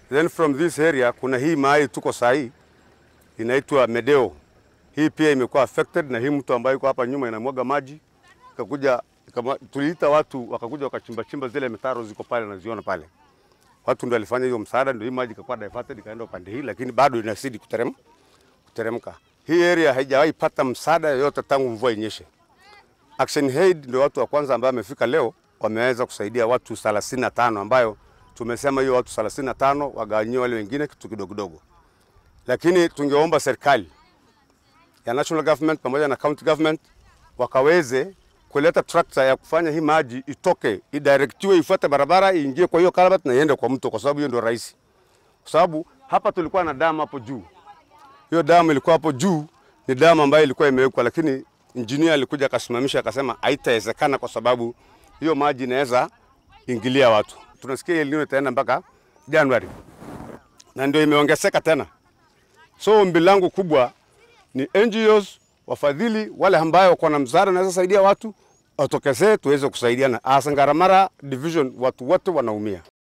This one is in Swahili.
Then from this area kuna hii mahali tuko saa hii inaitwa Medeo. Hii pia imekuwa affected na hii mto ambayo yuko hapa nyuma inamwaga maji ikakuja ikama, tuliita watu wakakuja wakachimba chimba zile mitaro ziko pale naziona pale. Watu ndio walifanya hiyo msaada, ndio hii maji ikakuwa diverted ikaenda upande hii, lakini bado inazidi kuterem, kuteremka. Hii area haijawahi pata msaada yoyote tangu mvua inyeshe. Action Aid ndio watu wa kwanza ambao wamefika leo, wameweza kusaidia watu 35 ambayo tumesema hiyo watu 35 wagawanyiwe wale wengine kitu kidogo kidogo, lakini tungeomba serikali ya national government pamoja na county government wakaweze kuleta trakta ya kufanya hii maji itoke idirectiwe ifuate barabara iingie kwa hiyo culvert na iende kwa mto, kwa sababu hiyo ndio rahisi. Kwa sababu hapa tulikuwa na damu hapo juu, hiyo damu ilikuwa hapo juu, ni damu ambayo ilikuwa imewekwa, lakini engineer alikuja akasimamisha akasema haitawezekana kwa sababu hiyo maji inaweza ingilia watu. Tunasikia El Nino itaenda mpaka Januari na ndio imeongezeka tena. So ombi langu kubwa ni NGOs wafadhili wale ambayo wako na msaada naweza saidia watu watokezee tuweze kusaidiana. As Ngaramara division watu wote wanaumia.